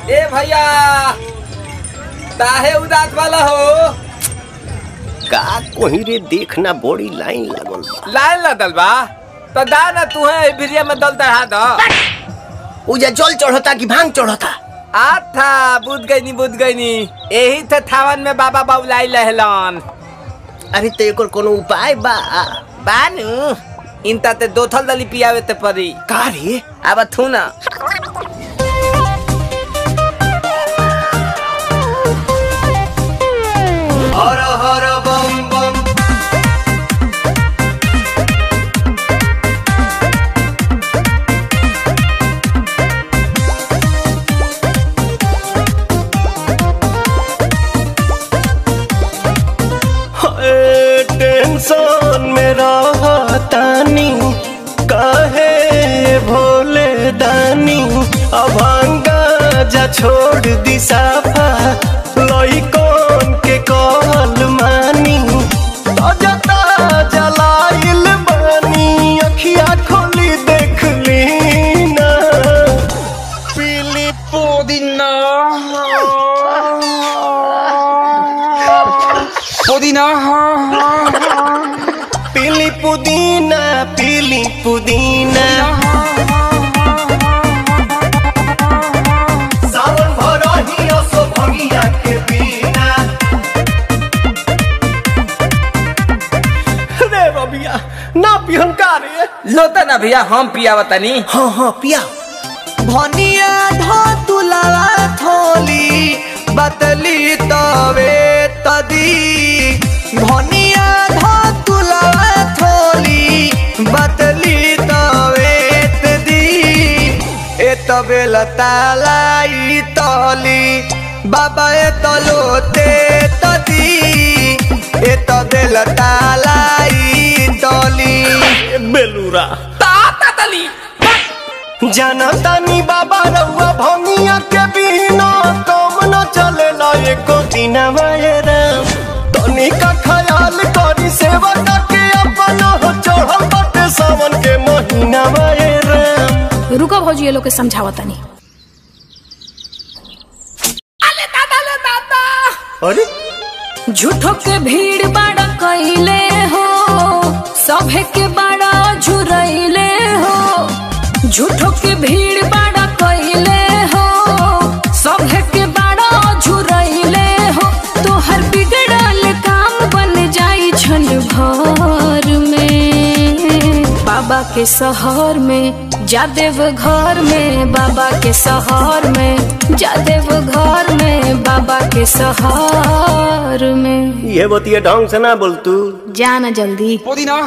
ए भैया काहे उदास वाला हो का कोही रे देखना बड़ी लाइन लागल बा लाइन लदल बा तो दा ना तू है भिरिया में दल चढ़ा दो उजा जल चढ़ता कि भांग चढ़ता आथा बुझ गई नी बुझ गई नी यही थे थावन में बाबा बाबुलाई लहलन अरे तो एकर कोनो उपाय बा बानू इनता ते दो थल दली पियावे ते परी का रे अब थू ना हर हर बम बम टेंशन में रहतानी काहे भोले दानी अभांगा जा छोड़ दी साफा लइकन के कहल मानी अजता जलाइल बानी अखिया खोली देख ली ना पीली पुदीना पुदीना पीली पुदीना पीली पुदीना सावन भरही असो भंगिया के बिना रे रबिया ना पिहन का रे लोता ना भैया हम पियावा तनी हाँ हाँ पिया भनिया धो तुलावा थोली बतली तवे तदी भनिया धो तुलावा थोली बतली तवे तदी ए तबे लतालाई तली बाबा ए तलोते तदी ए तबे लतालाई तली बेलूरा ताता तली जनतानी बाबा रउआ भंगिया के बिना कम न चलेला एको दिन राम तनी का ख्याल करी सेवा के अपन हो चढ़ल बाटे सावन के महीना राम रुको भौजी ये लोग के समझावा तनी अरे झूठो के भीड़ बाड़ा कइले हो सभे के बाड़ा झुरइले हो झूठो के भीड़ बाड़ा कइले हो सभे के बाड़ा झुरइले हो तोहर बिगड़ल काम बन जाई छन भर में बाबा के शहर में जादेव घर में बाबा के शहर में जादेव घर में बाबा के शहर में ये बतिया ढंग से ना बोल तू जाना जल्दी पुदीना